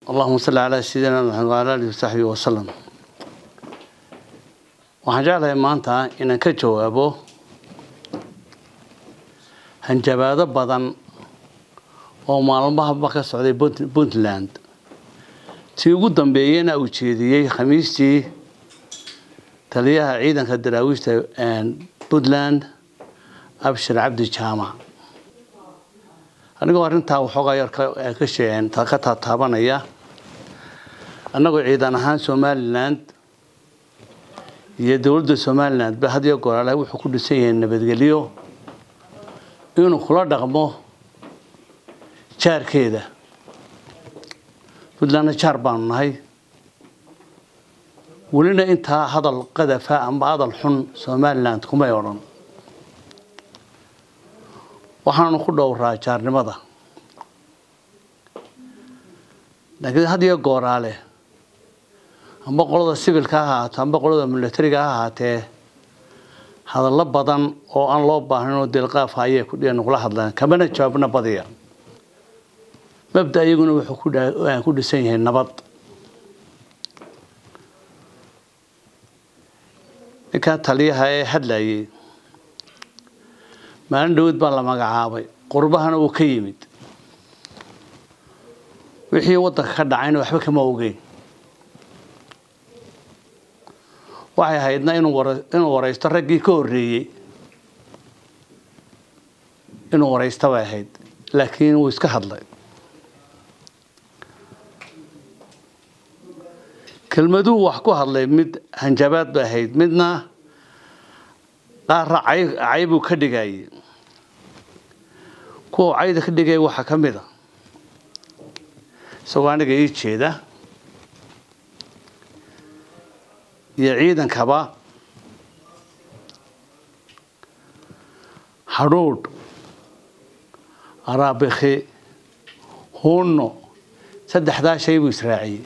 allahuma salli calaa sayidina maxamed wala alihi wasaxbihi wasalam waxaan jeclahay maanta inaan ka jawaabo hanjabaado badan oo maalmahaba ka socday puntland tii ugu dambeeyena uu jeediyey khamiistii taliyaha ciidanka daraawiishta puntland abshir cabdi jaamac anigoo arrintaa waxoogaa yar ka taataabanaya annagoo ciidan ahaan somaliland iyo dowladda somaliland ba had iyo goor ale wuxuu ku dhisan yahay nabadgelyo inuu kula dhaqmo jaarkeeda puntlandna jaar baanu nahay welina intaa hadal qadafa amba hadal xun somaliland kumay odhan waxaanu ku dhowraa jaarnimada laakiin had iyo gooraale amba qolada sibilka ha ahaato amba qolada milatariga ha ahaatee hadallo badan oo aan loo baahnin oo dilqaafa ayay nagula hadlaan kamana jawaabna badiya mabda iyaguna wuxuu ku dhisan yahay nabad ninkaa taliyaha ee hadlayay maalin dhawad baa la magacaabay qurbahana uu ka yimid wixii waddanka ka dhacayna waxba kama ogeyn waxay ahaydna inuu waraysto raggii ka horreeyey inuu waraysto bay ahayd laakiin wuu iska hadlay kelmaduhu wax ku hadlay mid hanjabaad bay ahayd midna qaarra caybuu ka dhigayay kuwa cayda ka dhigaya waxaa ka mid a isagoo aniga ii jeeda iyo ciidankaba hadhuudh araabikhi huunno saddexdaa shay buu israaciyey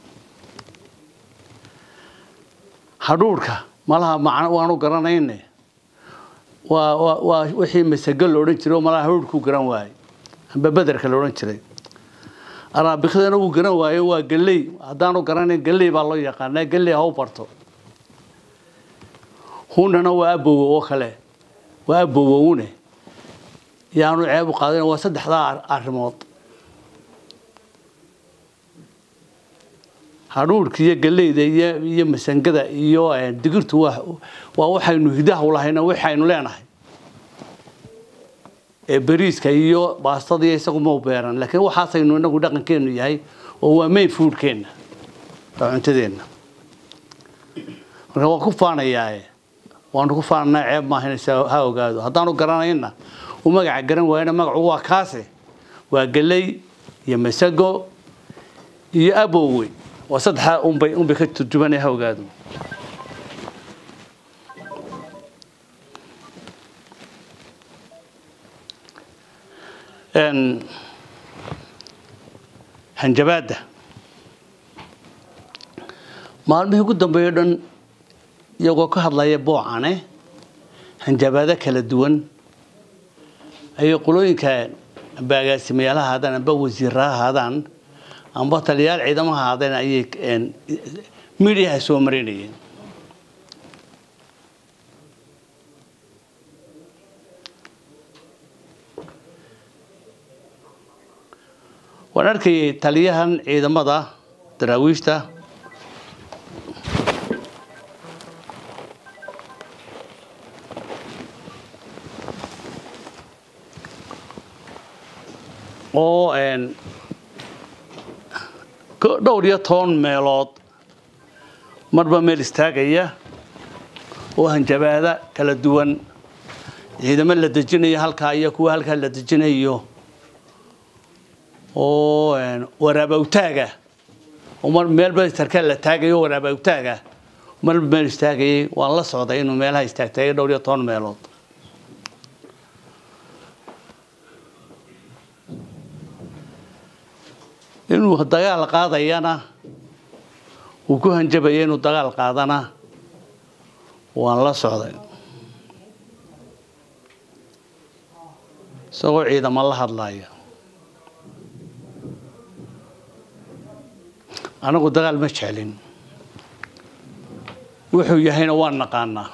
hadhuudhka malaha macno waanu garanayne waa waa wixii masago la odhan jiray oo malaha hadhuudhkuu garan waayey amba bederka la odhan jiray araabikhdana wuu garan waayo waa galley haddaanu garanayn galley baa loo yaqaanaa galley ha u barto hunnana waa abowo oo kale waa abowowne yaanu ceeb u qaadin waa saddexdaa arrimood hadhuudhka iyo galleyda iyo iyo masangada iyo digirtu waa waa waxaynu hidaha u lahayna waxaynu leenahay ee bariiska iyo baastada iyo isagu mau beeran laakiin waxaasaynu inagu dhaqankeenu yahay oo waa main foodkeenna waa cuntadeenna marka waan ku faanayaae waanu ku faananaa ceeb maaha inaysa ha ogaado haddaanu garanayna u magaca garan waayana magacu waa kaase waa galley iyo masago iyo abowe waa saddexdaa unbay unbay ka turjubanaya ha ogaado hanjabaadda maalmihii ugu dambeeyo dhan iyagoo ka hadlaya boocane hanjabaado kala duwan ayay qolooyinka amba agaasimayaal ha ahaadaan amba wasiirra ha ahaadaan amba taliyayaal ciidamo ha ahaadeen ayay midiyaha soo marinayeen waan arkayay taliyahan ciidamada daraawiishta oo dhowr iyo toban meelood marba meel istaagaya oo hanjabaada kala duwan ciidamo la dejinayo halkaa iyo kuwa halkaa la dejinayo oo waraabawtaaga oo mar meelba sarkaal la taagayo waraabawtaaga marba meel istaagayay waan la socday inuu meelaha istaagtay dhowr iyo toban meelood inuu dagaal qaadayana uu ku hanjabaya inuu dagaal qaadana waan la socday isagoo ciidamo la hadlaya anagu dagaal ma jeclin wuxuu yahayna waan naqaanaa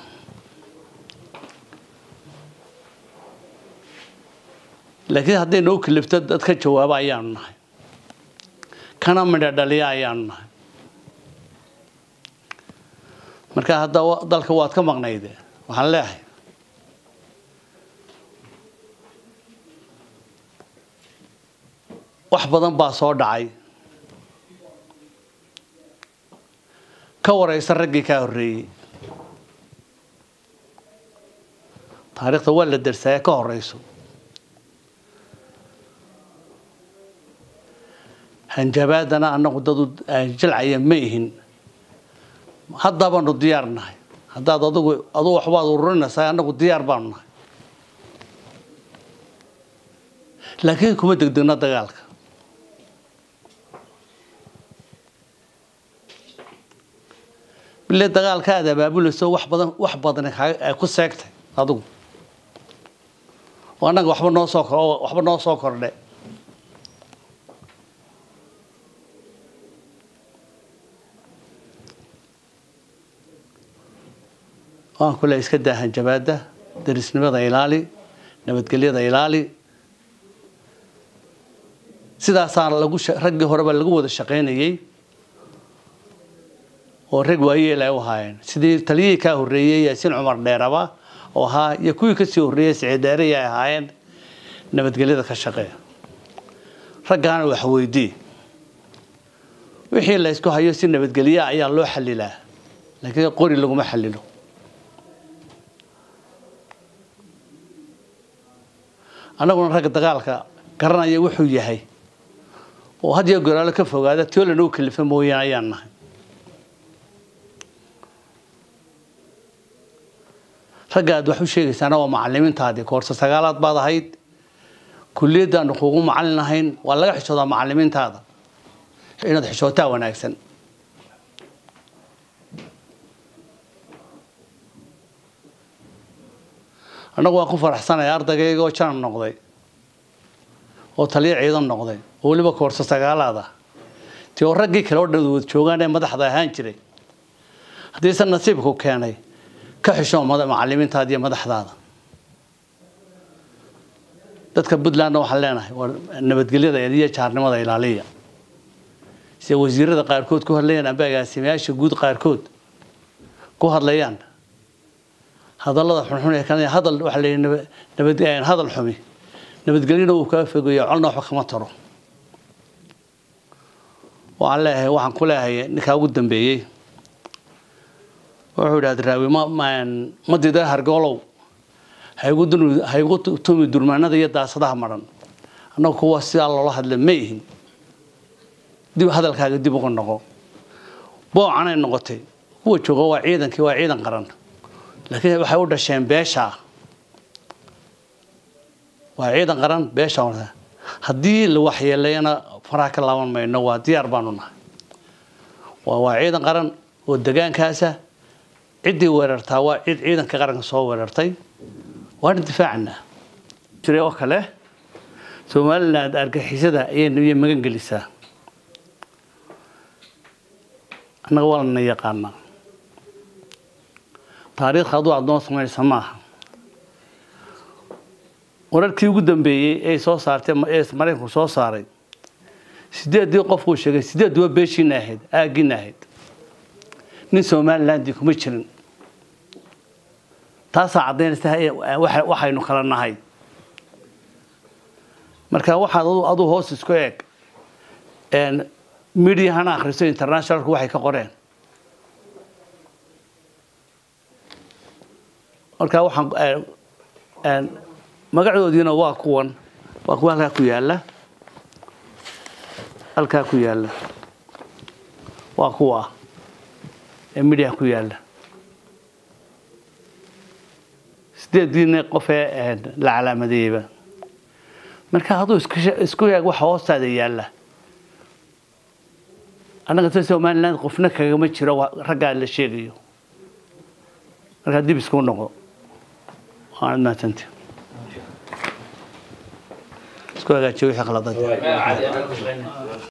laakiin hadday noo kalifto dad ka jawaaba ayaanu nahay kana midha dhaliya ayaanu nahay marka hadda dalka waad ka maqnayde waxaan leeyahay wax badan baa soo dhacay ka waraysa raggii kaa horreeyey taariikhda waa la darsaaya ka horeyso hanjabaadana annagu dadu jilcaya ma ihin haddaa baanu diyaar nahay haddaad adigu adugu waxbaad ururinaysaa annagu diyaar baanu nahay laakiin kuma degdegno dagaalka bile dagaalka aad abaabulayso wax badan wax badan ay ku seegtay adigu oo annaga waxba noo soo kor waxba noo soo kordhe waan kule iska daa hanjabaada darisnimada ilaali nabadgelyada ilaali sidaasaa lagu raggii horeba lagu wada shaqaynayey oo rag waayeel ay u ahaayeen sidii taliyihii kaa horreeyey yaasiin cumar dheeraba oo ahaa iyo kuwii kasii horreeyey siciid dheerey ay ahaayeen nabadgelyada ka shaqeeya raggaana wax weydii wixii la ysku hayo si nabadgelya ayaa loo xalilaa laakiin qori laguma xalilo annaguna ragga dagaalka garanaya wuxuu yahay oo had iyo goraalo ka fogaada tiolan u kalifa mooyaane ayaan nahay ragga aad wax u sheegaysaana waa macalimiintaadii koorse sagaalaad baad ahayd kuliyaddaanu kugu macalin ahayn waa laga xishoodaa macalimiintaada inaad xishootaa wanaagsan annagu waan ku faraxsanaya ardaygaygoo janan noqday oo taliyo ciidan noqday oo weliba koorse sagaalaad ah ti oo raggii kale oo dhan wad joogaan ee madaxda ahaan jiray haddiise nasiibku keenay ka xishoo macalimiintaada iyo madaxdaada dadka puntlandna waxaan leenahay waa nabadgelyada iyo jaarnimada ilaaliya sida wasiirada qaarkood ku hadlayaan amba agaasimayaasha guud qaarkood ku hadlayaan hadallada xunxun ee kanaya hadal waxaa la yidhi nabad hadal xumi nabadgelyana uu kaa fogeeyo colna waxba kama taro waxaan leeyahay waxaan ku leeyahay ninkaa ugu dambeeyey wuxuu idhahda raawi ma ma dida hargoolow haygu tumi durmaanada iyo daasadaha maran annagu kuwa sidaa loola hadla ma ihin dib hadalkaaga dib uga noqo boocanay noqotay kuwa jooga waa ciidankii waa ciidan qaran laakiin waxay u dhasheen beesha waa ciidan qaran beesha haddii la waxyeeleeyana faraha ka laaban mayno waa diyaar baanu nahay waa ciidan qaran oo degaankaasa ciddii weerartaa waa cid ciidanka qaranka soo weerartay waana difaacana jiray oo kale somaliland argixisada ayay magan gelisaa annaga waa lana yaqaanaa taariikhka aduu aad noo samaysa maaha wararkii ugu dambeeyey ee soo saartay ee maraykanku soo saaray sideeddii qofkuu sheegay sideedduba beeshiina ahayd aaggiina ahayd nin somalilandii kuma jirin taasaa caddaynaysa waxaynu kala nahay marka waxaad aduu hoos isku eeg mediahana akhriso internationalku waxay ka qoreen marka waxaan magacoodiina waa kuwan waa kuwa halkaa ku yaalla halkaa ku yaalla waa kuwa ee mediaha ku yaalla sideediina qofee la calaamadeeyeyba marka hadduu isku eeg waxa hoostaada yaalla annaga ta somaliland qofna kagama jiro raggaa la sheegayo markaa dib isku noqo waanad mahadsanti isku hagaajiyo wixii khaladaad